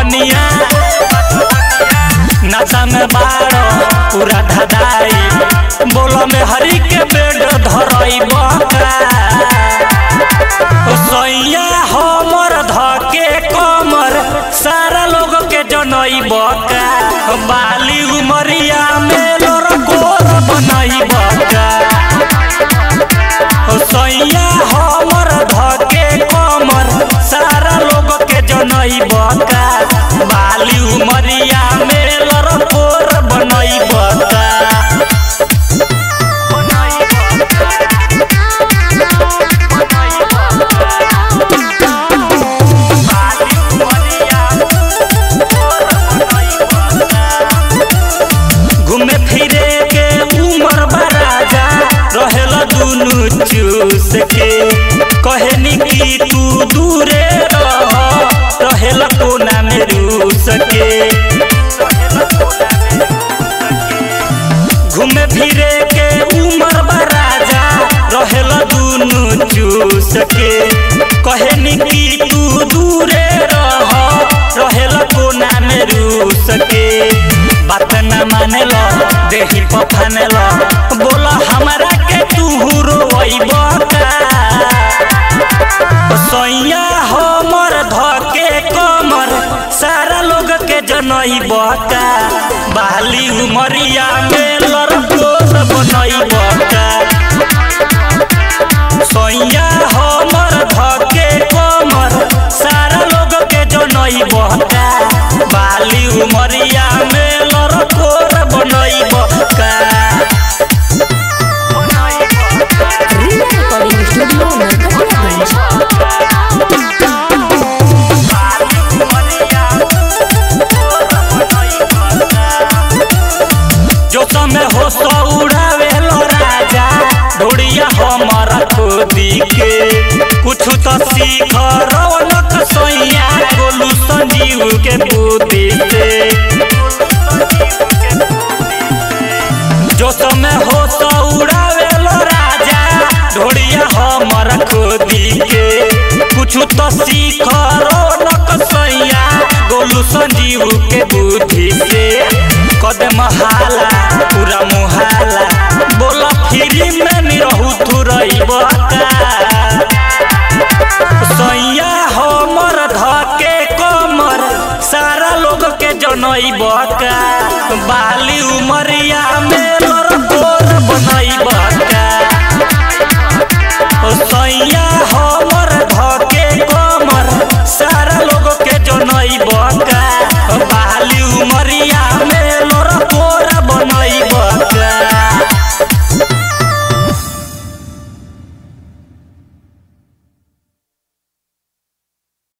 जवनिया नशा में बारो पूरा धदाई बोलो में हरी के बेड धरई बका सैया हमर धके कमर सारा लोग के जनई बका बाली उमरिया में लोर गोर बनई बका सैया हमर धके कमर सारा लोग के जनई बका बाली उमरिया में लोर गोर बनई बका घूमे फिरे के उमर बराजा रहेला दुनु चूस के कहनी कि तू दूरे रह रहेला कोना में रूस के घूमे फिरे के उमर बराजा रहेला दुनु चूस के कहनी कि तू दूरे रह रहेला कोना में रूस के बात न माने लो देही पफाने लो बोला हमरा के तू रोइब सैया हमर धके कमर सारा लोग के जनई बका बाली उमरिया में लड़कोर बनई बका सैया हमर धके कमर सारा लोग के जनई बका बाली उमरिया में लड़कोर बनई बका Real Recording Studio Narkatiyaganj. जो समय हो सो उड़ावे लो राजा ढोड़िया हमारा खोदी के कुछ तो सीख रौनक सैया गोलू संजीव के बुद्धि से जो समय हो सो उड़ावे लो राजा ढोड़िया हमारा खोदी के कुछ तो सीख रौनक सैया गोलू संजीव के बुद्धि से कदम हाला पूरा मुहाला बोला फ्री में निरहु थुरई सैया हमर धके कमर सारा लोग के जनई बका बाली उमरिया में लोर गोर बनई बका सैया हमर धके कमर सारा लोग के जनई बका बाली उमरिया में